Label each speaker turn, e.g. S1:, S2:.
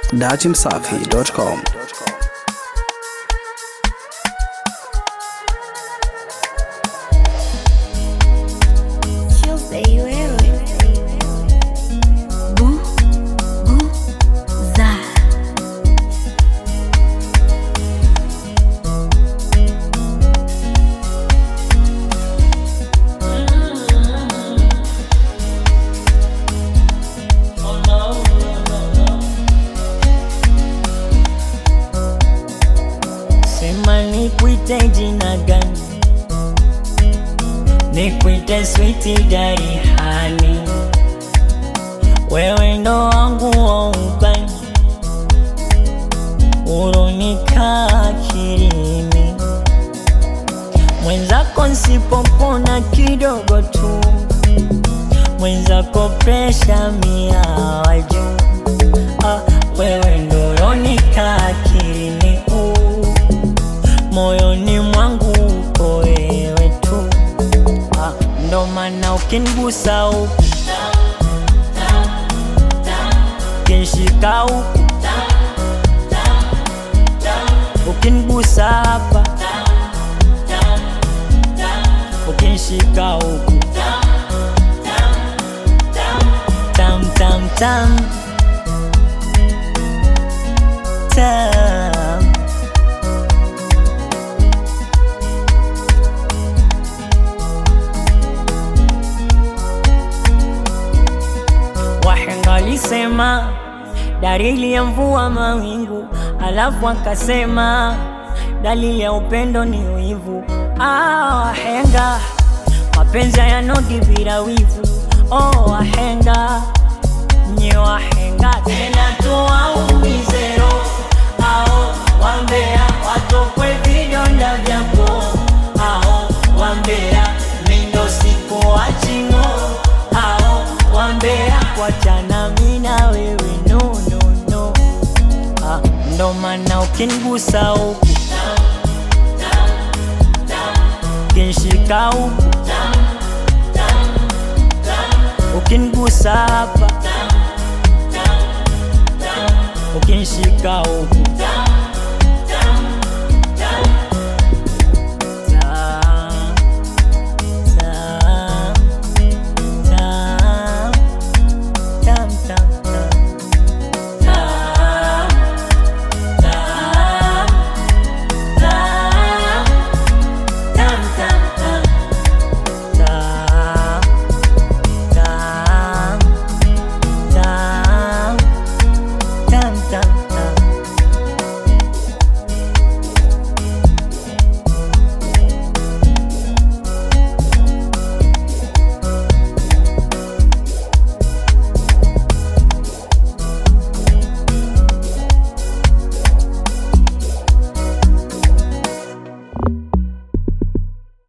S1: Datimsafi.com.
S2: Sema nikuite jina gani? Nikuite sweetie dari hani, wewe ndo wangu wa ubani, uronika akilini, mwenzako nsipopona kidogo tu, mwenzako presha mia wa juu. Ah, wewe ndo uronika akilini uh moyoni mwangu uko wewe tu ah, ndo maana ukinigusa huku ukinshika huku ukinigusa hapa ukinshika huku tam tam tam tam Wahenga walisema dalili ya mvua mawingu, alafu akasema dalili ya upendo ni wivu. Ah, wahenga mapenzi hayanogi bila wivu. Oh, wahenga nye wahenga tena tuwaumize roho ao wambea watokwe vidonda vyako ao wambea mindo siku wachingo ao wambea wachana mina wewe no, no, no. Ah, ndo maana ukinigusa huku ukinshika huku ukinigusa hapa ukinshika huku